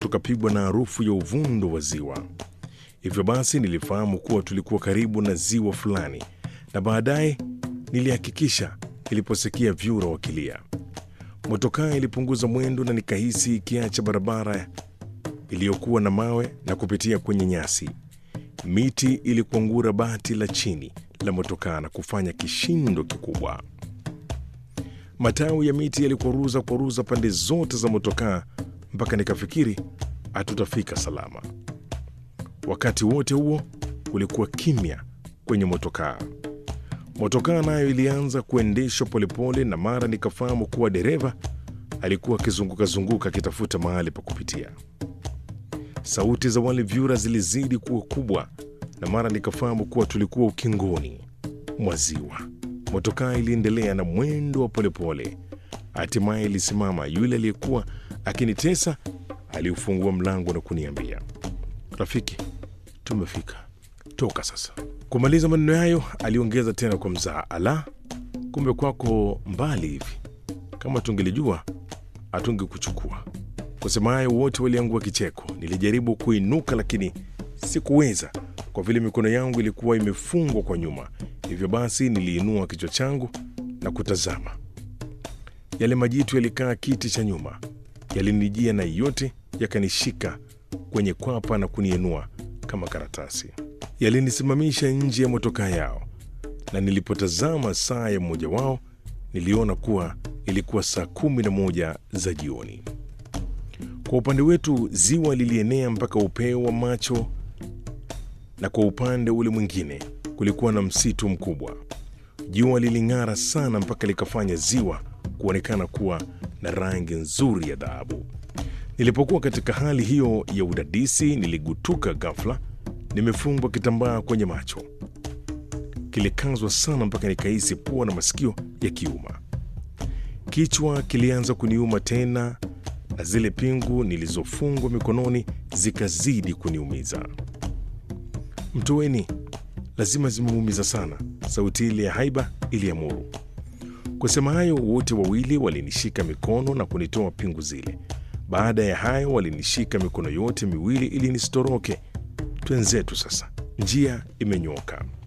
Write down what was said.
tukapigwa na harufu ya uvundo wa ziwa. Hivyo basi nilifahamu kuwa tulikuwa karibu na ziwa fulani, na baadaye nilihakikisha niliposikia vyura wakilia. Motokaa ilipunguza mwendo na nikahisi ikiacha barabara iliyokuwa na mawe na kupitia kwenye nyasi. Miti ilikuangura bati la chini la motokaa na kufanya kishindo kikubwa. Matawi ya miti yalikwaruza kwaruza pande zote za motokaa mpaka nikafikiri hatutafika salama. Wakati wote huo kulikuwa kimya kwenye motokaa. Motokaa nayo ilianza kuendeshwa polepole, na mara nikafahamu kuwa dereva alikuwa akizunguka-zunguka akitafuta mahali pa kupitia. Sauti za wale vyura zilizidi kuwa kubwa, na mara nikafahamu kuwa tulikuwa ukingoni mwa ziwa. Motokaa iliendelea na mwendo wa polepole, hatimaye ilisimama. Yule aliyekuwa akinitesa aliufungua mlango na kuniambia, rafiki, tumefika, toka sasa. Kumaliza maneno hayo, aliongeza tena kwa mzaha, ala, kumbe kwako mbali hivi. Kama tungelijua hatungekuchukua. Kusema hayo, wote waliangua kicheko. Nilijaribu kuinuka, lakini sikuweza kwa vile mikono yangu ilikuwa imefungwa kwa nyuma. Hivyo basi niliinua kichwa changu na kutazama. Yale majitu yalikaa kiti cha nyuma, yalinijia na yote yakanishika kwenye kwapa na kuniinua kama karatasi. Yalinisimamisha nje ya motokaa yao, na nilipotazama saa ya mmoja wao niliona kuwa ilikuwa saa kumi na moja za jioni. Kwa upande wetu ziwa lilienea mpaka upeo wa macho, na kwa upande ule mwingine kulikuwa na msitu mkubwa. Jua liling'ara sana mpaka likafanya ziwa kuonekana kuwa na rangi nzuri ya dhahabu. Nilipokuwa katika hali hiyo ya udadisi, niligutuka ghafla, nimefungwa kitambaa kwenye macho. Kilikazwa sana mpaka nikahisi pua na masikio yakiuma. Kichwa kilianza kuniuma tena, na zile pingu nilizofungwa mikononi zikazidi kuniumiza. Mtoweni, lazima zimemuumiza sana, sauti ile ya haiba iliamuru. Kusema hayo, wote wawili walinishika mikono na kunitoa pingu zile. Baada ya hayo, walinishika mikono yote miwili ili nisitoroke. Twenzetu sasa, njia imenyoka.